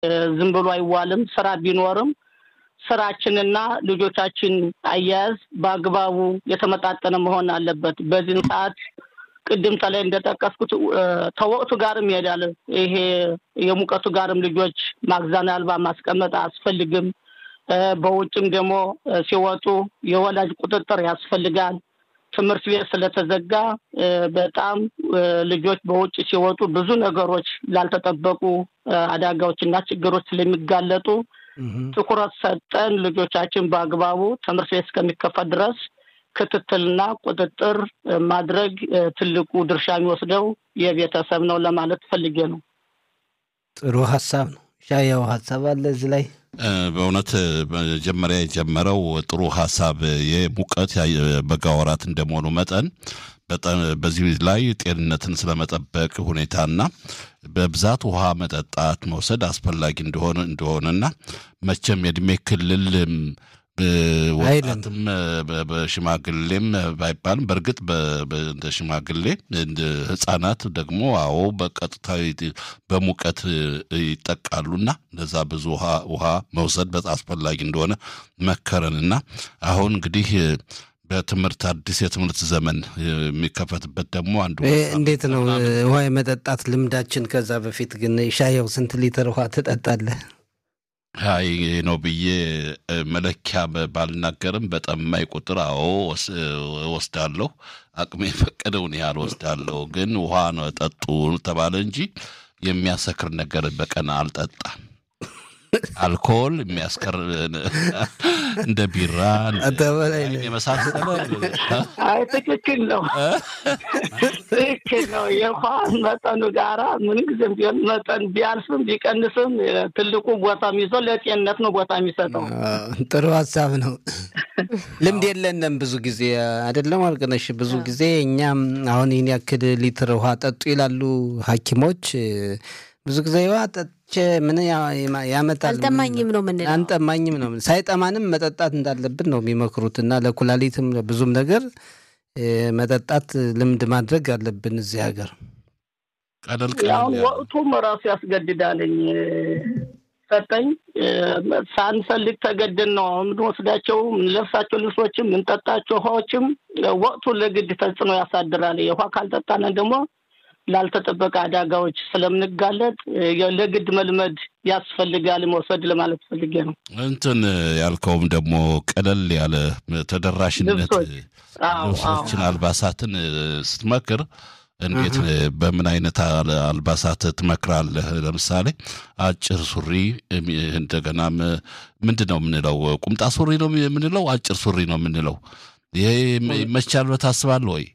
ዝም ብሎ አይዋልም። ስራ ቢኖርም ስራችንና ልጆቻችን አያያዝ በአግባቡ የተመጣጠነ መሆን አለበት። በዚህን ሰዓት ቅድም ተላይ እንደጠቀስኩት ከወቅቱ ጋርም ይሄዳል። ይሄ የሙቀቱ ጋርም ልጆች ማግዛን አልባ ማስቀመጥ አያስፈልግም። በውጭም ደግሞ ሲወጡ የወላጅ ቁጥጥር ያስፈልጋል። ትምህርት ቤት ስለተዘጋ በጣም ልጆች በውጭ ሲወጡ ብዙ ነገሮች ላልተጠበቁ አደጋዎችና ችግሮች ስለሚጋለጡ ትኩረት ሰጠን ልጆቻችን በአግባቡ ትምህርት ቤት እስከሚከፈት ድረስ ክትትልና ቁጥጥር ማድረግ ትልቁ ድርሻ የሚወስደው የቤተሰብ ነው ለማለት ፈልጌ ነው። ጥሩ ሀሳብ ነው። ሻያው ሀሳብ አለ እዚህ ላይ በእውነት መጀመሪያ የጀመረው ጥሩ ሀሳብ የሙቀት በጋ ወራት እንደመሆኑ መጠን በዚህ ላይ ጤንነትን ስለመጠበቅ ሁኔታና በብዛት ውሃ መጠጣት መውሰድ አስፈላጊ እንደሆነ እንደሆነና መቼም የእድሜ ክልል ወጣትም በሽማግሌም ባይባልም በእርግጥ እንደ ሽማግሌ ህጻናት ደግሞ አዎ በቀጥታ በሙቀት ይጠቃሉና ለዛ ብዙ ውሃ መውሰድ በጣም አስፈላጊ እንደሆነ መከረንና አሁን እንግዲህ በትምህርት አዲስ የትምህርት ዘመን የሚከፈትበት ደግሞ አንዱ እንዴት ነው ውሃ የመጠጣት ልምዳችን? ከዛ በፊት ግን ሻየው ስንት ሊትር ውሃ ትጠጣለህ? አይ ነው ብዬ መለኪያ ባልናገርም በጠማኝ ቁጥር አዎ ወስዳለሁ። አቅሜ የፈቀደውን ያህል ወስዳለሁ። ግን ውሃ ነው ጠጡ ተባለ እንጂ የሚያሰክር ነገር በቀን አልጠጣም። አልኮል የሚያስቀር እንደ ቢራ የመሳሰለ አይ ትክክል ነው፣ ትክክል ነው። የውሃ መጠኑ ጋራ ምንም ጊዜም ቢሆን መጠን ቢያልፍም ቢቀንስም ትልቁ ቦታ የሚይዘው ለጤንነት ነው ቦታ የሚሰጠው። ጥሩ ሀሳብ ነው። ልምድ የለንም ብዙ ጊዜ አይደለም አልቅነሽ። ብዙ ጊዜ እኛም አሁን ይህን ያክል ሊትር ውሃ ጠጡ ይላሉ ሐኪሞች ብዙ ጊዜ ውሃ ጠጥቼ ምን ያመጣል? አልጠማኝም ነው ምንለው። አንጠማኝም ነው ሳይጠማንም መጠጣት እንዳለብን ነው የሚመክሩት እና ለኩላሊትም ብዙም ነገር መጠጣት ልምድ ማድረግ አለብን እዚህ ሀገር። ቀለል አሁን ወቅቱም ራሱ ያስገድዳልኝ ሰጠኝ ሳንፈልግ ተገድን ነው አሁን የምንወስዳቸው የምንለብሳቸው ልብሶችም የምንጠጣቸው ውሃዎችም ወቅቱ ለግድ ተጽዕኖ ያሳድራል። የውሃ ካልጠጣነ ደግሞ ላልተጠበቀ አደጋዎች ስለምንጋለጥ ለግድ መልመድ ያስፈልጋል መውሰድ ለማለት ፈልጌ ነው። እንትን ያልከውም ደግሞ ቀለል ያለ ተደራሽነት ልብሶችን፣ አልባሳትን ስትመክር እንዴት በምን አይነት አልባሳት ትመክራለህ? ለምሳሌ አጭር ሱሪ እንደገናም ምንድን ነው የምንለው? ቁምጣ ሱሪ ነው የምንለው? አጭር ሱሪ ነው የምንለው? ይሄ ይመቻል ብለህ ታስባለህ ወይ?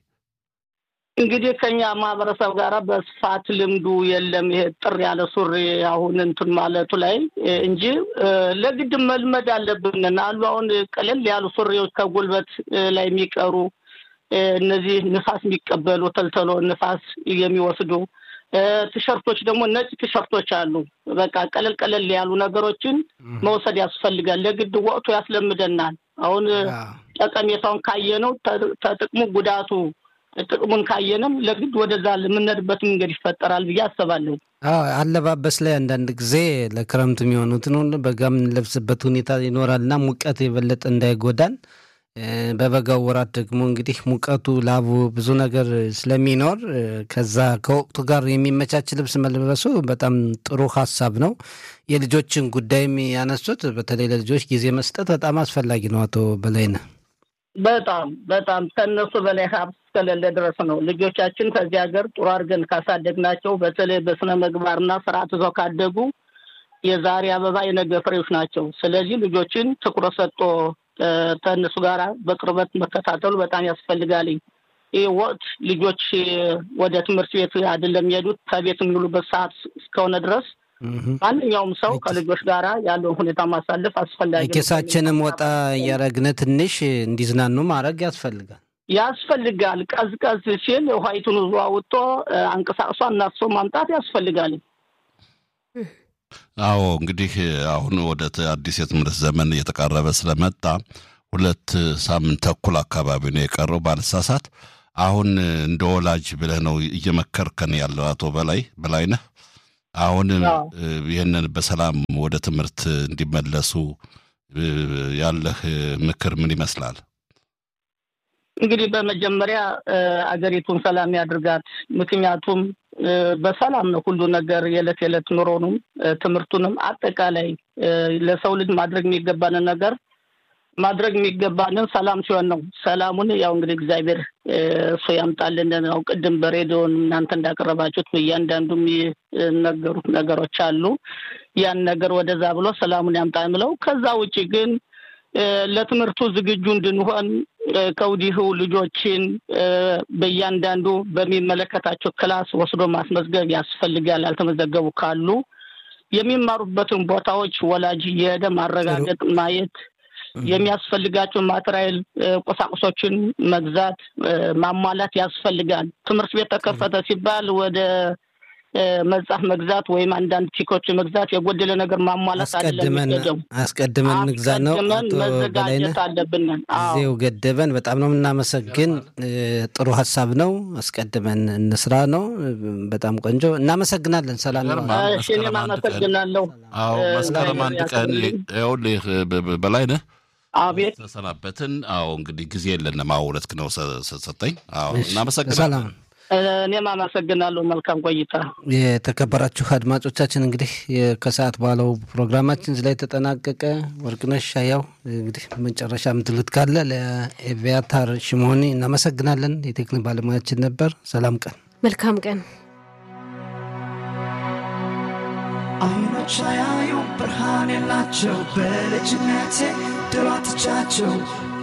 እንግዲህ ከኛ ማህበረሰብ ጋር በስፋት ልምዱ የለም። ይሄ ጥር ያለ ሱሪ አሁን እንትን ማለቱ ላይ እንጂ ለግድ መልመድ አለብን አሉ። አሁን ቀለል ያሉ ሱሪዎች ከጉልበት ላይ የሚቀሩ እነዚህ ንፋስ የሚቀበሉ ተልተሎ ንፋስ የሚወስዱ ቲሸርቶች ደግሞ ነጭ ቲሸርቶች አሉ። በቃ ቀለል ቀለል ያሉ ነገሮችን መውሰድ ያስፈልጋል። ለግድ ወቅቱ ያስለምደናል። አሁን ጠቀሜታውን ካየነው ተጥቅሙ ጉዳቱ ጥቅሙን ካየንም ለግድ ወደዛ የምንሄድበት መንገድ ይፈጠራል ብዬ አስባለሁ። አዎ አለባበስ ላይ አንዳንድ ጊዜ ለክረምት የሚሆኑትን ሁሉ በጋ የምንለብስበት ሁኔታ ይኖራልና ሙቀት የበለጠ እንዳይጎዳን በበጋው ወራት ደግሞ እንግዲህ ሙቀቱ፣ ላቡ ብዙ ነገር ስለሚኖር ከዛ ከወቅቱ ጋር የሚመቻች ልብስ መልበሱ በጣም ጥሩ ሀሳብ ነው። የልጆችን ጉዳይም ያነሱት በተለይ ለልጆች ጊዜ መስጠት በጣም አስፈላጊ ነው። አቶ በላይነህ በጣም በጣም ከእነሱ በላይ ሀብት እስከሌለ ድረስ ነው። ልጆቻችን ከዚህ ሀገር ጥሩ አድርገን ካሳደግናቸው በተለይ በስነ ምግባርና ስርዓት ይዘው ካደጉ የዛሬ አበባ የነገ ፍሬዎች ናቸው። ስለዚህ ልጆችን ትኩረት ሰጥቶ ከእነሱ ጋር በቅርበት መከታተሉ በጣም ያስፈልጋል። ይህ ወቅት ልጆች ወደ ትምህርት ቤት አይደለም የሚሄዱት ከቤት የሚውሉበት ሰዓት እስከሆነ ድረስ ማንኛውም ሰው ከልጆች ጋር ያለውን ሁኔታ ማሳለፍ አስፈላጊ ኬሳችንም ወጣ እያረግነ ትንሽ እንዲዝናኑ ማድረግ ያስፈልጋል ያስፈልጋል። ቀዝቀዝ ሲል ውሃይቱን ዙ አውጥቶ አንቀሳቅሷ እናፍሶ ማምጣት ያስፈልጋል። አዎ እንግዲህ አሁን ወደ አዲስ የትምህርት ዘመን እየተቃረበ ስለመጣ ሁለት ሳምንት ተኩል አካባቢ ነው የቀረው ባልሳሳት። አሁን እንደ ወላጅ ብለህ ነው እየመከርከን ያለው አቶ በላይ በላይነህ አሁን ይህንን በሰላም ወደ ትምህርት እንዲመለሱ ያለህ ምክር ምን ይመስላል? እንግዲህ በመጀመሪያ አገሪቱን ሰላም ያድርጋት። ምክንያቱም በሰላም ነው ሁሉ ነገር የዕለት የዕለት ኑሮንም ትምህርቱንም አጠቃላይ ለሰው ልጅ ማድረግ የሚገባንን ነገር ማድረግ የሚገባንን ሰላም ሲሆን ነው። ሰላሙን ያው እንግዲህ እግዚአብሔር እሱ ያምጣልን ነው። ቅድም በሬዲዮን እናንተ እንዳቀረባችሁት እያንዳንዱ የሚነገሩት ነገሮች አሉ። ያን ነገር ወደዛ ብሎ ሰላሙን ያምጣ የምለው። ከዛ ውጭ ግን ለትምህርቱ ዝግጁ እንድንሆን ከወዲሁ ልጆችን በእያንዳንዱ በሚመለከታቸው ክላስ ወስዶ ማስመዝገብ ያስፈልጋል። ያልተመዘገቡ ካሉ የሚማሩበትን ቦታዎች ወላጅ እየሄደ ማረጋገጥ ማየት የሚያስፈልጋቸው ማቴሪያል ቁሳቁሶችን መግዛት ማሟላት ያስፈልጋል። ትምህርት ቤት ተከፈተ ሲባል ወደ መጽሐፍ መግዛት ወይም አንዳንድ ቲኮች መግዛት የጎደለ ነገር ማሟላት አስቀድመን አስቀድመን ንግዛ ነው። አቶ መዘጋጀት አለብን። ጊዜው ገደበን። በጣም ነው የምናመሰግን። ጥሩ ሀሳብ ነው። አስቀድመን እንስራ ነው። በጣም ቆንጆ እናመሰግናለን። ሰላም ነው። እኔም አመሰግናለሁ። አዎ መስከረም አንድ ቀን ይኸውልህ በላይ ነህ አቤት ተሰናበትን። አዎ እንግዲህ ጊዜ የለንም። አዎ ሁለት ነው ሰጠኝ። አዎ እናመሰግናለን። እኔም አመሰግናለሁ። መልካም ቆይታ። የተከበራችሁ አድማጮቻችን እንግዲህ ከሰዓት በኋላው ፕሮግራማችን እዚህ ላይ ተጠናቀቀ። ወርቅነሽ ያው እንግዲህ መጨረሻ የምትሉት ካለ ለኤቪያታር ሽሞኒ እናመሰግናለን። የቴክኒክ ባለሙያችን ነበር። ሰላም ቀን፣ መልካም ቀን። አይኖች አያዩ ብርሃን የላቸው በልጅነቴ ድሯትቻቸው